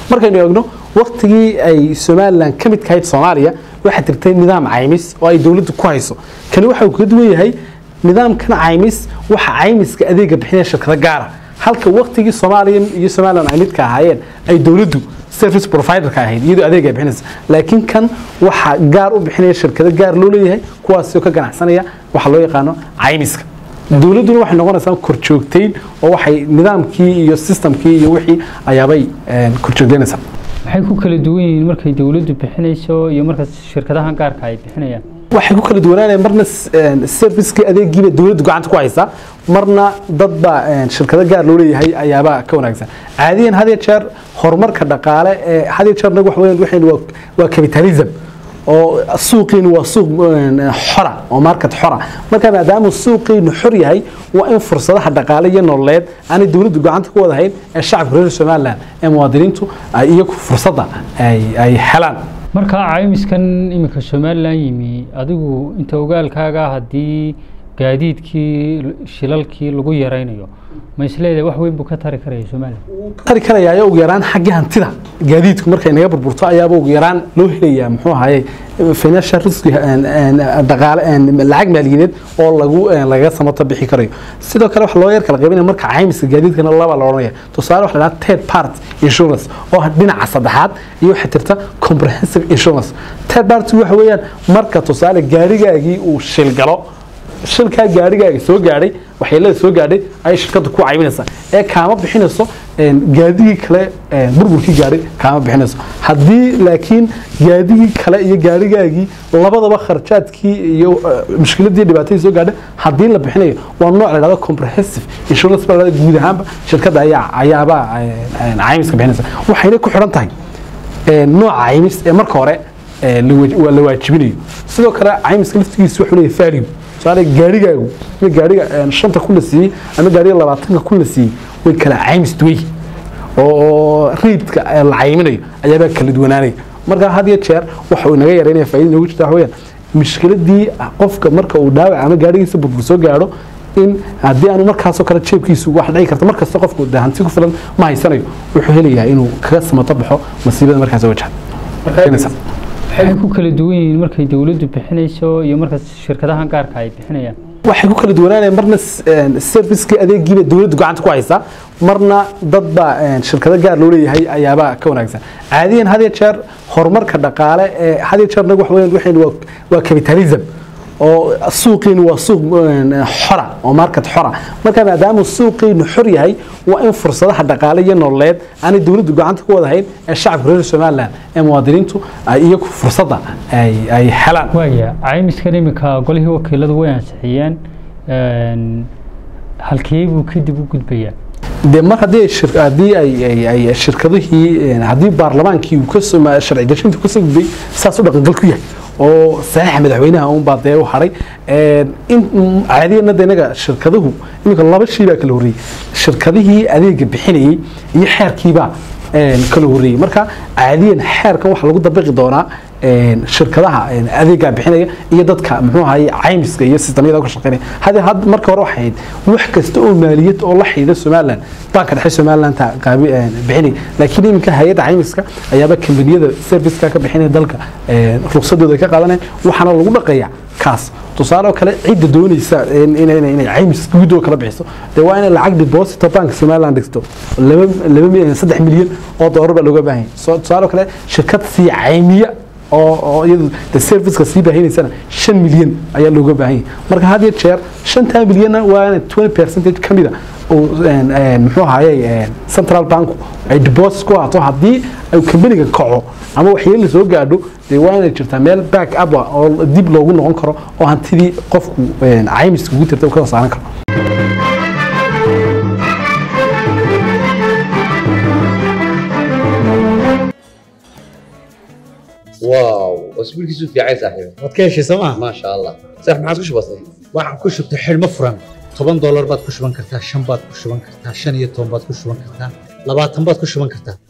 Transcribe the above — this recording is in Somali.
markaynu eegno waktigii ay somalilan ka mid kahayd soomaaliya waxaa jirtay nidaam caymis oo ay dowladdu ku hayso kani waxa uu kaga duwan yahay nidaamkan caymis waxa caymiska adeega bixinaya shirkado gaara halka waktigii soomaaliya iyo somalilan ay midka ahaayeen ay dowladdu service providerka ahayd iyadoo adeeg ay bixinaysa laakiin kan waxa gaar u bixinaya shirkado gaar loo leeyahay kuwaasoo ka ganacsanaya waxa loo yaqaano caymiska dowladduna waxay noqonaysaa korjoogtayn oo waxay nidaamkii iyo systemkii iyo wixii ayaabay korjoogtaynaysaa maxay ku kala duwan yihiin markay dowladdu bixinayso iyo marka shirkadahan gaarka ay bixinayaan waxay ku kala duwanaanayaan marna servicekii adeegiiba dowladdu gacanta ku haysaa marna dadba shirkado gaar loo leeyahay ayaaba ka wanaagsan caadiyan had iyo jeer horumarka dhaqaale ee had iyo jeer nagu wax weeyaan waxaynu waa waa capitalism oo suuqiinu waa suuq xora oo market xora marka maadaama suuqiinu xor yahay waa in fursadaha dhaqaale iyo nololeed aanay dowladdu gacanta ku wadahayn ee shacabka reer somaliland ee muwaadiniintu ay iyagu fursadda ay helaan marka caymiskan iminka somalilan yimi adigu inta ogaalkaaga haddii gaadiidkii shilalkii lagu yaraynayo ma isleedahay wax weyn buu ka tari karaya somalilan tari karaya ugu yaraan xagga hantida gaadiidku markay naga burburto ayaaba ugu yaraan loo helayaa muxuu ahaye financial risk dhaqaale lacag maaliyadeed oo lagu lagaga samato bixi karayo sidoo kale wax loo yar kala qaybinaya marka caymiska gaadiidkana laba la odhanaya tusaale waxa la dhahaa third part insurance oo dhinaca saddexaad iyo waxa jirta comprehensive insurance third party waxa weeyaan marka tusaale gaarigaagii uu shil galo shilkaa gaarigaaga soo gaadhay waxyeelada soo gaadhay ayay shirkadda ku caybinaysaa ee kaama bixinayso gaadigii kale burburkii gaadhay kaama bixinayso haddii laakiin gaadigii kale iyo gaarigaagii labadaba kharjaadkii iyo mushkiladii dhibaatadii soo gaadhay haddii la bixinayo waa nooc la dhahdo comprehensive insurance baa la dhahdo guud ahaanba shirkadda ayaa ayaaba caymiska bixinaysa waxayna ku xidhan tahay nooca caymis ee marka hore la waajibinayo sidoo kale caymiska laftigiisa wuxuu leeyahay value tusaale gaarigaagu iyo gaariga shanta kun la siiyey ama gaariga labaatanka kun la siiyey way kala caymis duway oo riidka la cayminayo ayaabaa kala duwanaanaya marka had iyo jeer waxa uu inaga yaraynaya faa'iida inoogu jirta waxa weeyaan mushkiladii qofka marka uu dhaawac ama gaarigiisa burbur soo gaadho in haddii aanu markaasoo kale jeebkiisu wax dhici karta markasta qofku de hanti ku filan ma haysanayo wuxuu helayaa inuu kaga samato baxo masiibada markaas wajahda maxay ku kala duwan yihiin markay dowladdu bixinayso iyo marka shirkadahan gaarka ay bixinayaan waxay ku kala duwanaanayaan marna servicekii adeegiiba dowladdu gacanta ku haysaa marna dadba shirkado gaar loo leeyahay ayaaba ka wanaagsan caadiyan had iyo jeer horumarka dhaqaale ee had iyo jeer nagu wax weeyaan waxaynu waa waa capitalism oo suuqiinu waa suuq xora oo market xora marka maadaama suuqiinu xor yahay waa in fursadaha dhaqaale iyo nololeed aanay dowladdu gacanta ku wadahayn ee shacabka reer somaliland ee muwaadiniintu ay iyagu fursadda ay helaan waaya caymiskan iminka golihii wakiiladu way ansixiyeen halkee buu kadib u gudbayaa de mar haddii haddii ay shirkadihii haddii baarlamaankii uu kasoo sharci dejinta kasoo gudbay saas u dhaqangal ku yahay oo saxiixa madaxweynaha un baa dee u haray in caadiyana de inaga shirkaduhu iminka laba shay baa kala horreeyey shirkadihii adeega bixinayey iyo xeerkiibaa kala horreeyey marka caadiyan xeerkan waxaa lagu dabiqi doonaa shirkadaha adeegaa bixinaya iyo dadka muxuu ahaye caymiska iyo sistamyada ka shaqeynaya hade had marka hore waxay ahayd wax kasta oo maaliyad oo la xidhiidha somaliland banka dhexe somaliland qaabi bixinaya laakiin iminka hay-adda caymiska ayaaba kambaniyada serviceka ka bixinaya dalka ruqsadooda ka qaadanaya waxaana lagu dhaqaya kaas tusaale oo kale cidda doonaysa inay caymis guud oo kala bixiso dee waa inay lacag deposito bank somaliland dhigto laba saddex milyan oo doolar baa looga baahan yahay tusaale oo kale shirkad sii caymiya oo iyadu de serviceka sii baahinaysana shan milyan ayaa looga baahan yahay marka had iyo jeer shantaa milyanna waa twenty percentage ka mida muxuu ahaye central banku ay deposit ku ahaato haddii ay kambaniga kaco ama waxyeeli soo gaadho dee waa inay jirtaa meel back up oo dib loogu noqon karo oo hantidii qofku caymiska ugu tirta uu ka saaran karo واو اسبوع كيسو في عايز صاحبي waad ka heshay sooma ما شاء الله صح ما عادش بسيط waxaan ku shubtay xidhmo furan toban doolar baad ku shuban kartaa shan baad ku shuban kartaa shan iyo toban baad ku shuban kartaa labaatan baad ku shuban kartaa